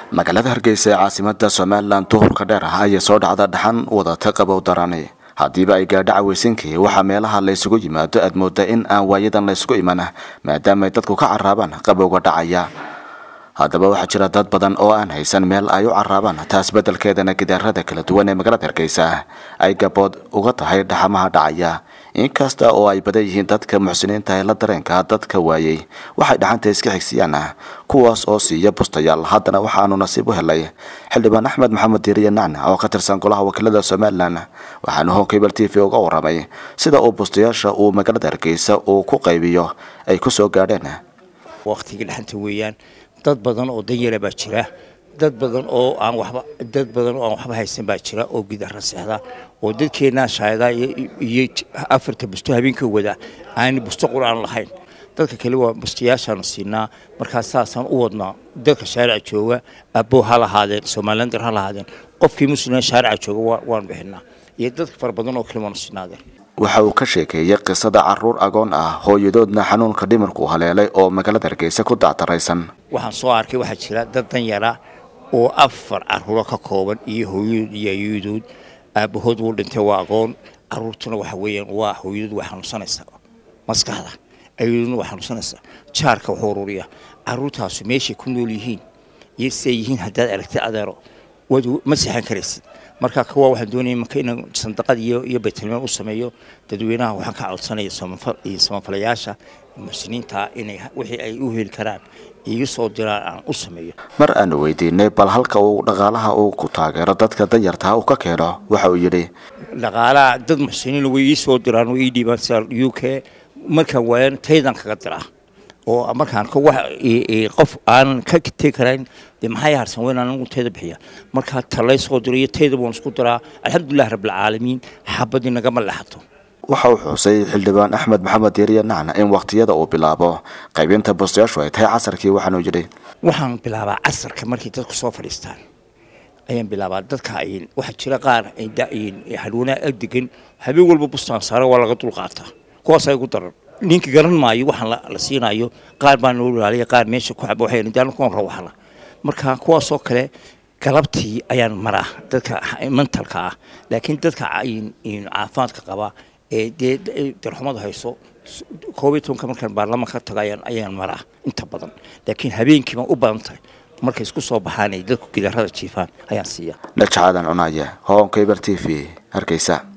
magaalada hargeysa ee caasimada somalilan duhurka dheer ah ayay soo dhacda dhaxan wadata qabow darani haddiiba ay gaadho caweysinkii waxaa meelaha laysugu yimaado aad mooda in aan waayadan laysku iman maadaamaay dadku ka caraabaan qabowga dhacaya haddaba waxaa jira dad badan oo aan haysan meel ay u caraabaan taas beddelkeedana gidaarada kala duwan ee magaalada hargeysa ay gabood uga tahay dhaxamaha dhacaya inkasta oo ay badan yihiin dadka muxsiniinta ee la dareenka dadka waayey waxay dhaxanta iska xigsiyaan kuwaas oo siiya bustayaal haddana waxaanu nasiib u helay xildhibaan axmed maxamed diiriye nacna oo ka tirsan golaha wakiilada somalilan waxaanu honkabel t v uga waramay sida uu bustayaasha uu magaalada hargeysa uu ku qaybiyo ay ku soo gaadheen waqtiga dhaxanta weeyaan dad badan oo danyara baa jira dad badan oo aan waxba dad badan oo aan waxba haysan baa jira oo gidara seexda oo dadkeenaa shaayada iyo afarta busto habeenka wada aan busto quraan lahayn dadka kale waa bustayaashaanu siinaa markaas saasaan u wadnaa dadka shaarica jooga aboo ha lahaadeen somalilander ha lahaadeen qofkii muslima shaarica jooga waan bixinaa iyo dadka fara badan oo kale waanu siinaadeen waxa uu ka sheekeeyey qisada caruur agoon ah hooyadoodna xanuunka dhimirku haleelay oo magaalada hargeysa ku dacdaraysan waxaan soo arkay waxaa jira dad danyara oo afar caruuro ka kooban iyo hooyadood iyo ayadood aabahood wuu dhintay waa agoon caruurtuna waxa weeyaan waa hooyadood waa xanuunsanaysaa maskaxda ayadoodna waa xanuunsanaysaa jaarka wuxuu ururiya caruurtaasu meeshay ku nool yihiin iyo siday yihiin haddaad aragtay adeero waad ma seexan karaysid marka kuwa waxaan doonaya marka inaan sandaqad iyo iyo baytilmaan u sameeyo dadweynaha waxaan ka codsanaya samafal iyo samafalayaasha muslimiinta inay wixii ay u heli karaan iga soo diraan aan u sameeyo mar aanu weydiinay bal halka uu dhaqaalaha uu ku taageero dadka danyartaa uu ka keeno waxa uu yidhi dhaqaalaha dad muxsiniin way ii soo diraan way ii dhiibaan sida u k markaan waayan taydan kaga diraa oo markaan qof aanan ka tegi karayn dee maxay harsan weyn anigu tayda bixiya markaa talay soo diro iyo tayda waan isku diraa alxamdulilah rabbilcaalamiin xabadii nagama leexato waxa uu xusay xildhibaan axmed maxamed diiriye nacna in waqtiyada uu bilaabo qaybinta bustayaashu ay tahay casarkii waxaanuu yidhi waxaan bilaabaa casarka markay dadku soo fadhiistaan ayaan bilaabaa dadka waxaa jira qaar hadhwanaa agdegan habeen walba bustaan saara waa laga dulqaataa kuwaas ay ugu daran ninka garan maayo waxaan la siinayo qaar baa noo ilaaliya qaar meesha ku xaba waxay daan kuwan rawaxla marka kuwaasoo kale galabtii ayaan maraa dadka mentalka ah laakiin dadka caafimaadka qaba ee dee darxumada hayso koob iyo tobanka markaan baarlamaanka tago ayaan ayaan maraa inta badan laakiin habeenkii baan u badan tahay markay isku soo baxaan ay dadku gidarada jiifaan ayaan siiya dhajacaadan cunaaya hoonka eber t v hargeysa